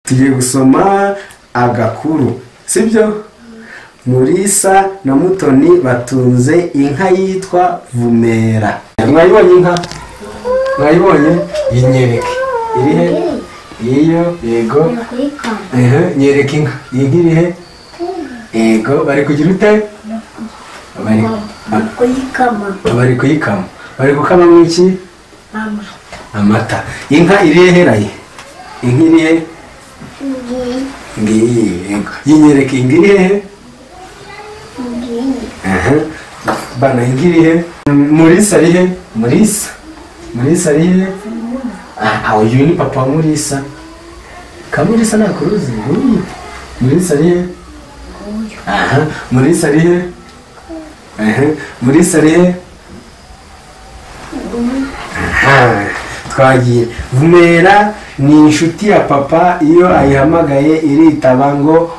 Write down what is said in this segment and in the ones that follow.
tugiye gusoma agakuru sibyo murisa na mutoni batunze inka yitwa vumera mwayibonye inka mwayibonye yinyereke irihe iyo yego ehe nyereke inka iyi nka irihe yego bari kugira ute bari kuyikama bari kuyikama bari gukamamo iki mama amata inka irihe heraye inka irihe ngiyi ngiyi yego yinyereke inka irihe ngiyi Aha. bana ingirihe murisa rihe murisa murisa rihe Ah, ah uyu ni papa wa murisa kamurisa ntakuruzi ntuyi murisa rihe aha murisa rihe aha murisa rihe aha twagiye vumera ni inshuti ya papa iyo ayihamagaye iritaba ngo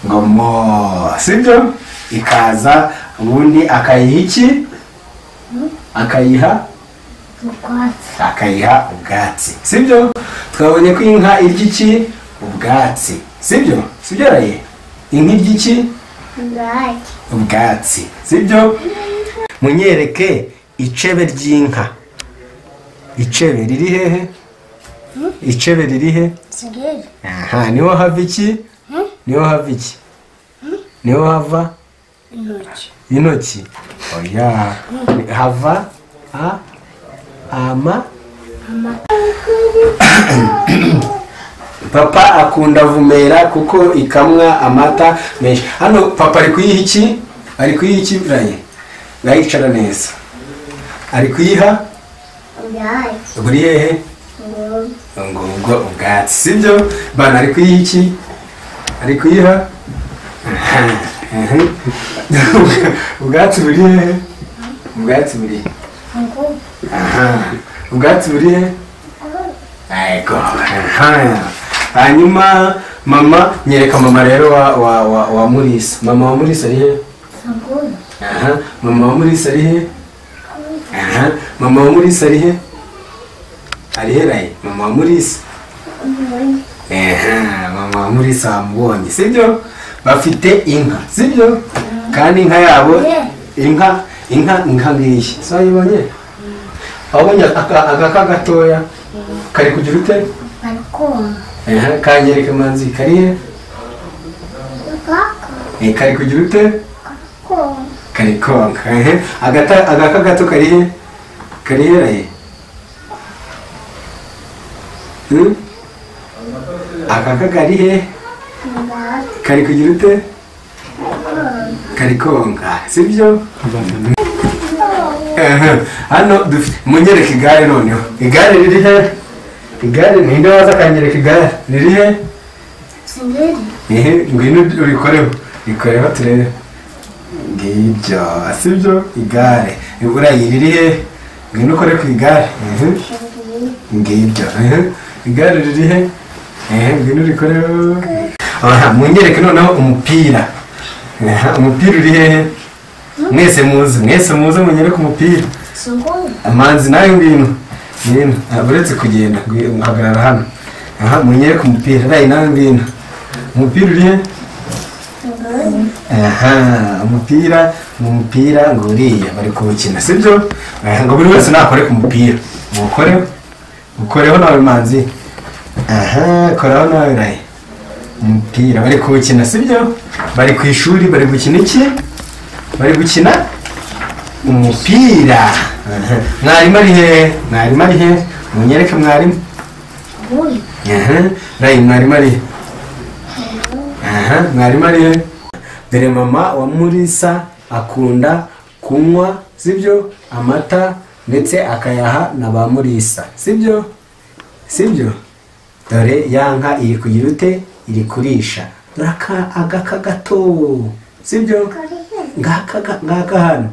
ngo mo sibyo ikaza ubundi akayiha iki akayiha ubwatsi akayiha ubwatsi sibyo twabonye ko inka irya iki ubwatsi sibyo sibyo raye inka irya iki ngaki ubwatsi sibyo munyereke icebe ry'inka icebe riri hehe icebe riri he sigeri aha niho hava iki niho hava iki niho hava intoki intoki oya hava a ama papa akunda vumera kuko ikamwa amata menshi hano papa ari kuyiha iki ari kuyiha iki burayi urayicara neza ari kuyiha ngaki buri hehe ngoma ngo ubwo ubwatsi sibyo bana ari kuyiha iki ari kuyiha ubwatsi buri hehe ubwatsi buri he? ngoma Aha. ubwatsi buri he yego aha. hanyuma mama nyereka mama rero wa wa wa, wa murisa mama wa murisa ari he ngoma aha mama wa murisa ari he aha mama wa murisa ari he ari he rayi mama wa murisa ngoma Ehe, mama wa murisa wamubonye sibyo bafite inka sibyo kandi inka yabo inka inka inka ngiyi sayibonye wabonye aka- agaka gatoya kari kugira ute bari kuma Ehe, kanyereka manzi karihe ngaka Eh, kari kugira ute kuma kari konka Ehe, agata agaka gato karihe karihe raye Hmm? agaka karihe ngaki kari kugira ute kari konka sibyo Ehe, hano dufite munyereke igare noneho igare riri he igare ninde waza akanyereka igare riri he sigeri ehe ngwino urikoreho rikoreho turebe ngibyo sibyo igare iburayi riri he ngwino ukore ku igare ehe ngiyi ngibyo ehe. igare riri he ehe ngwino urikoreho aha munyereke noneho umupira Aha, umupira uri hehe mwese muzi mwese muzi munyereke umupira ngoma amanzi nayo ngwino ngwino ntabwo uretse kugenda ngwi- hagarara hano aha munyereke umupira nayo nawe ngwino umupira uri he ngoma aha umupira ni umupira ngo uriya bari kuwukina sibyo Aha, ngo buri wese nakore ku mupira uwukoreho ukoreho nawe manzi aha koraho nawe rayi umupira bari kuwukina sibyo bari ku ishuri bari gukina iki bari gukina umupira Aha. mwarimu ari hehe mwarimu ari hehe munyereke mwarimu ngoma aha rayi mwarimu ari he aha mwarimu ari he dore mama wa murisa akunda kunywa sibyo amata ndetse akayaha na ba murisa sibyo sibyo dore ya nka iri kugira ute iri kurisha dore aka- agaka gato sibyo ngaka ga- ngaka hano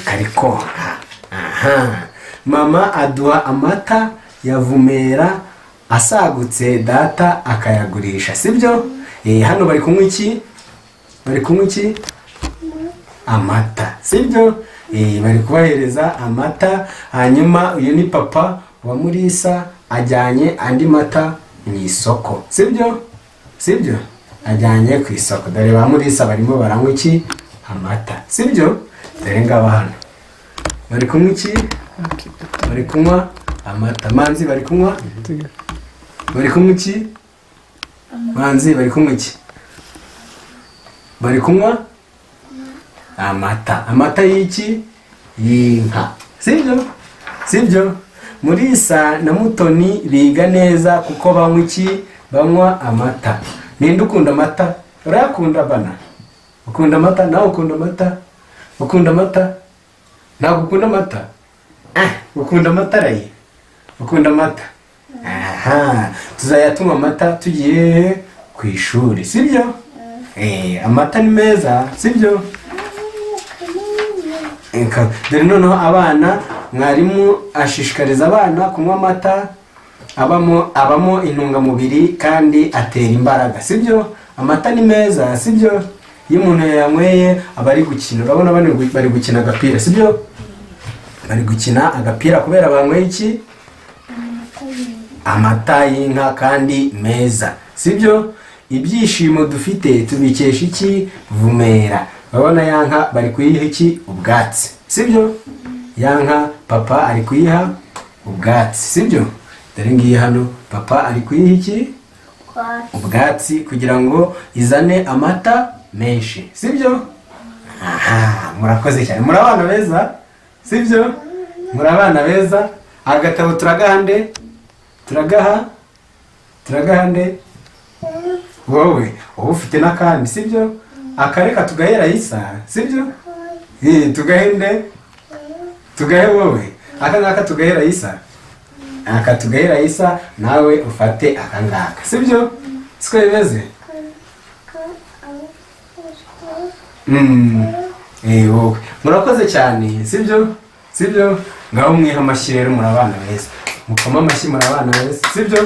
kari konka aha mama aduha amata ya vumera asagutse data akayagurisha sibyo eh hano bari kunywa iki bari kunywa iki amata sibyo eh bari kubahereza amata hanyuma uyu ni papa wa murisa ajyanye andi mata mu isoko sibyo sibyo ajyanye ku isoko dore ba murisa barimo baranywa iki amata sibyo dore ngaba hano bari kunywa iki bari kunywa amata manzi bari kunywa bari kunywa iki manzi bari kunywa iki bari kunywa amata amata y'iki y'inka sibyo sibyo murisa na mutoni biga neza kuko banywa iki banywa amata ninde ukunda amata urayakunda bana ukunda amata nawe ukunda amata ukunda amata ntabwo ukunda amata Eh, ukunda amata rayi ukunda amata aha tuzayatuma amata tugiye ku ishuri sibyo Eh, amata ni meza sibyo Eka, dore noneho abana mwarimu ashishikariza abana kunywa amata abamo abamo intungamubiri kandi atera imbaraga sibyo amata ni meza sibyo iyo umuntu yanyweye aba ari gukina urabona bari gu- bari gukina agapira sibyo bari gukina agapira kubera banyweye iki amata y'inka kandi meza sibyo ibyishimo dufite tubikesha iki vumera urabona ya nka bari kuyiha iki ubwatsi sibyo ya nka papa ari kuyiha ubwatsi sibyo dore ngiyi hano papa ari kuyiha iki ubwatsi kugira ngo izane amata menshi sibyo aha murakoze cyane muri abana beza sibyo muri abana beza agatabo turagahande turagaha turagahande wowe wowe ufite n'akandi sibyo akareka tugahera isa sibyo Eh, tugahende tugahe wowe aka ngaka tugahera isa aka tugahera isa nawe ufate aka ngaka sibyo siko bimeze Mm. Eh, wowe murakoze cyane sibyo sibyo ngaho mwiha amashyi rero muri abana beza mukoma amashyi muri abana beza sibyo